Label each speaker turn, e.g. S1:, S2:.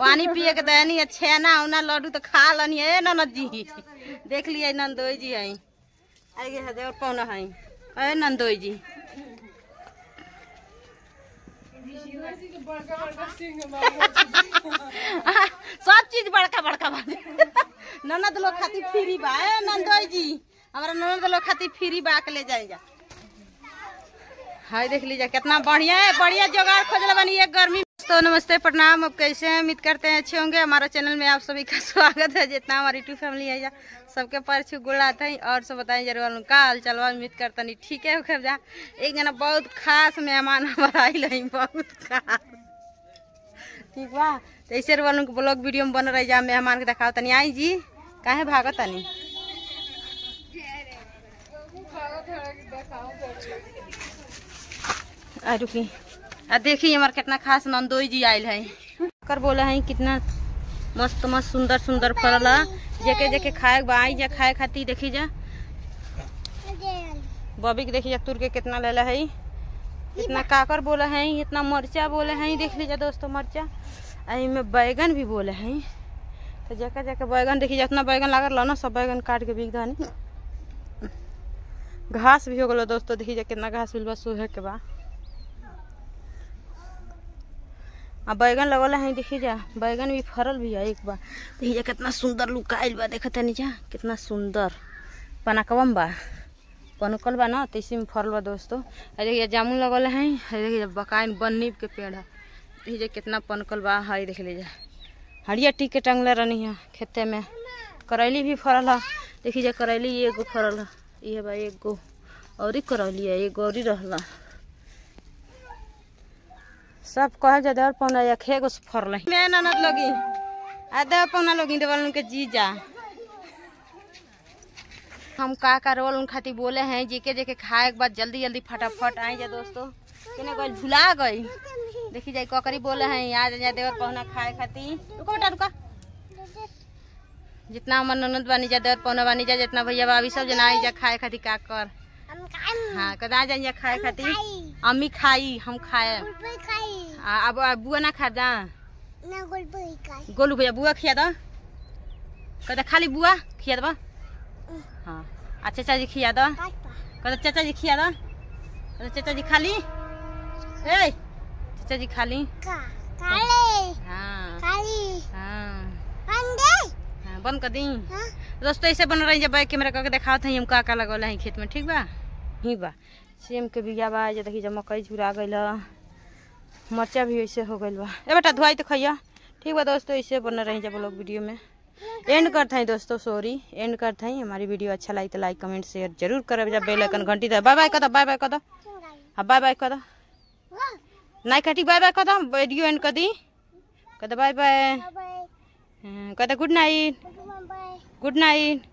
S1: पानी पिए के दयानी है छेना उना लड्डू तो खा लनी है ननद जी देख लिए नंदोई जी है आगे है देवर पौना है अरे नंदोई जी सब चीज बड़का बड़का बा ननद लोग खातिर फ्री बा ए नंदोई जी हमारा ननद लोग खातिर फ्री बा के ले जाए जा हाय देख लीजिए कितना बढ़िया है बढ़िया जुगाड़ खोजल बनी है गर्मी तो नमस्ते प्रणाम अब कैसे हैं उम्मीद करते हैं अच्छे होंगे हमारा चैनल में आप सभी का स्वागत है जितना हमारी यूट्यूब फैमिली है जा सबके पर छू गुड़ाते हैं और सब बताएं जरूर उनका हाल चलवा उम्मीद करता नहीं ठीक है खैर जा एक जना बहुत खास मेहमान हमारा आइल है बहुत खास ठीक बा तो ऐसे वालों के ब्लॉग वीडियो में बन रही जा मेहमान के दिखाओ तनी आई जी काहे भागत तनी आ रुकी आ देखी हमार कितना खास नंदोई जी आयल है कर बोला है कितना मस्त मस्त सुंदर सुंदर फल है जेके जेके खाए के बा आई जा खाए खातिर देखी जा बॉबी के देखी जा तुर के कितना लेला है इतना काकर बोला है इतना मरचा बोले हैं देख लीजिए दोस्तों मरचा आ में बैगन भी बोले हैं तो जगह जगह बैगन देखी जितना बैगन लागल रहा ना सब बैगन काट के बिक दानी घास भी हो गलो दोस्तों देखी जा कितना घास मिल बा सोहे के बा आ बैगन लगल है देखी जा बैगन भी फरल भी है एक बार देखी जा कितना सुंदर लुकाइल बा देखा तनी जा कितना सुंदर पनकवम बा पनकल बा ना तो इसी में फरल बा दोस्तों आ देखिए जामुन लगल है आ देखिए बकाइन बन्नीब के पेड़ है देखिए जा कितना पनकल बा है देख लीजिए हरिया टीके टंगले रहनी है खेते में करैली भी फरल है देखिए जा करैली एगो फरल है ये बा एगो और ही करैली है एगो और ही रहला सब कह जा देवर पौना या खेगो से फरल है मैं ननद लोगी आ देवर पौना लोगी देवर के जीजा हम का का रोल उन खातिर बोले हैं जेके जेके खाए के बाद जल्दी जल्दी फटाफट आए जा दोस्तों केने गई भुला गई देखी जाए ककरी बोले हैं आज जा देवर पहुना खाए खातिर रुको बेटा रुका जितना हमर ननद बानी जा देवर पहुना बानी जा जितना भैया भाभी सब जना आई जा खाए खातिर का कर हाँ कदा जा जा खाए खातिर अम्मी खाई हम खाए आ, अब अब बुआ ना खा जा गोलू भैया बुआ खिया दो कहता खाली बुआ खिया दबा हाँ आ चाचा जी खिया दो कहता चाचा जी खिया दो कहता चाचा जी खाली ए चाचा जी खाली हाँ हाँ हाँ बंद कर दी दोस्तों ऐसे बन रही जब कैमरा करके दिखाओ थे हम का का लगल है खेत में ठीक बा ही बा सेम के बिया बा जे देखी जब मकई झुरा गइल मरचा भी ऐसे हो गइल बा ए बेटा धुआई तो खैया ठीक बा दोस्तों ऐसे बन रही जब लोग वीडियो में एंड करते हैं दोस्तों सॉरी एंड करते हैं हमारी वीडियो अच्छा लगी तो लाइक कमेंट शेयर जरूर करब जब बेल आइकन घंटी दे बाय बाय कर दो बाय बाय कर दो हाँ बाय बाय कर दो नहीं कटी बाय बाय कर दो वीडियो एंड कर दी कर दो बाय बाय कह दो गुड नाइट गुड नाइट